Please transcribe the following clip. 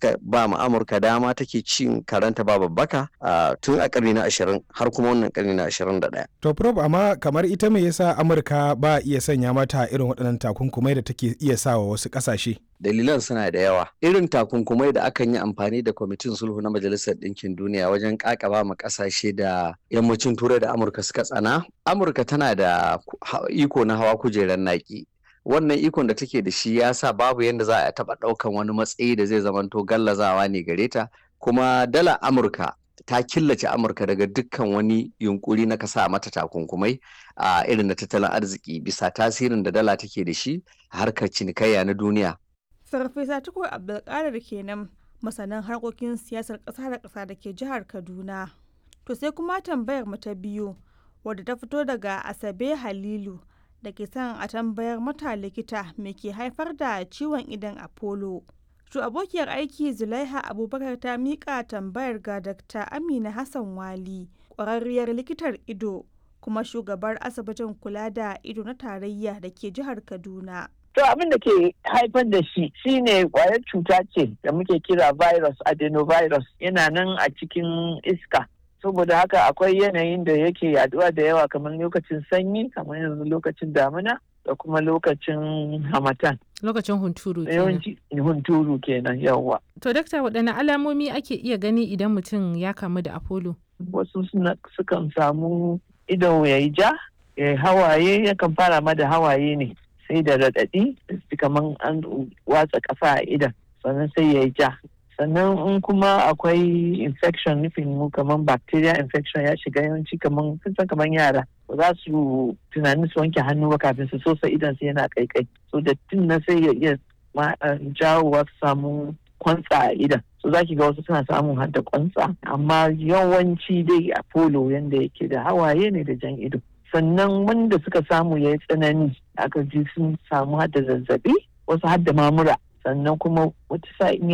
suka ba mu amurka dama take cin karanta ba babbaka tun a karni na ashirin har kuma wannan karni na ashirin da ɗaya. to prof amma kamar ita me yasa amurka ba iya sanya mata irin waɗannan takunkumai da take iya sawa wasu ƙasashe dalilan suna da yawa irin takunkumai da akan yi amfani da kwamitin sulhu na majalisar ɗinkin duniya wajen ƙaƙaba ma ƙasashe da yammacin turai da amurka suka tsana amurka tana da iko na hawa kujerar naƙi wannan ikon da take da shi ya sa babu yadda za a taɓa ɗaukan wani matsayi da zai zamanto gallazawa ne gare ta kuma dala amurka ta killace amurka daga dukkan wani yunkuri na kasa mata takunkumai a irin na tattalin arziki bisa tasirin da dala take da shi a harkar cinikayya na duniya Farfesa Tukur Abdulkadir kenan masanan harkokin siyasar ƙasa da ƙasa da ke jihar Kaduna. To sai kuma tambayar mu ta biyu wadda ta fito daga Asabe Halilu da ke son a tambayar mata likita me ke haifar da ciwon idan Apollo. To abokiyar aiki Zulaiha Abubakar ta miƙa tambayar ga Dr. Amina Hassan Wali, ƙwararriyar likitar ido kuma shugabar asibitin kula da ido na tarayya da ke jihar Kaduna. To abin da ke haifar da shi shine kwayar cuta ce da muke kira virus adenovirus yana nan a cikin iska. Saboda haka akwai yanayin da yake yaduwa da yawa kamar lokacin sanyi kamar yanzu lokacin damina da kuma lokacin hamatan. Lokacin hunturu kenan. Yawanci hunturu kenan yawa. To dakta waɗanne alamomi ake iya gani idan mutum ya kamu da Apollo? Wasu sukan samu ido ya yi ja, ya hawaye yakan fara ma da hawaye ne. sai da raɗaɗi kamar an watsa ƙasa a idan sannan sai ya yi ja sannan in kuma akwai infection nufin mu kamar bacteria infection ya shiga yawanci kamar san kamar yara ba za su tunanin su wanke hannu ba kafin su sosa idan su yana kaikai so dattin na sai ya iya jawowa su samu kwantsa a idan so za ki ga wasu suna samun hadda kwantsa amma yawanci dai a polo yanda yake da hawaye ne da jan ido sannan wanda suka samu ya yi tsanani aka ji sun samu hada zazzabi wasu hadda mamura sannan kuma wata sa'in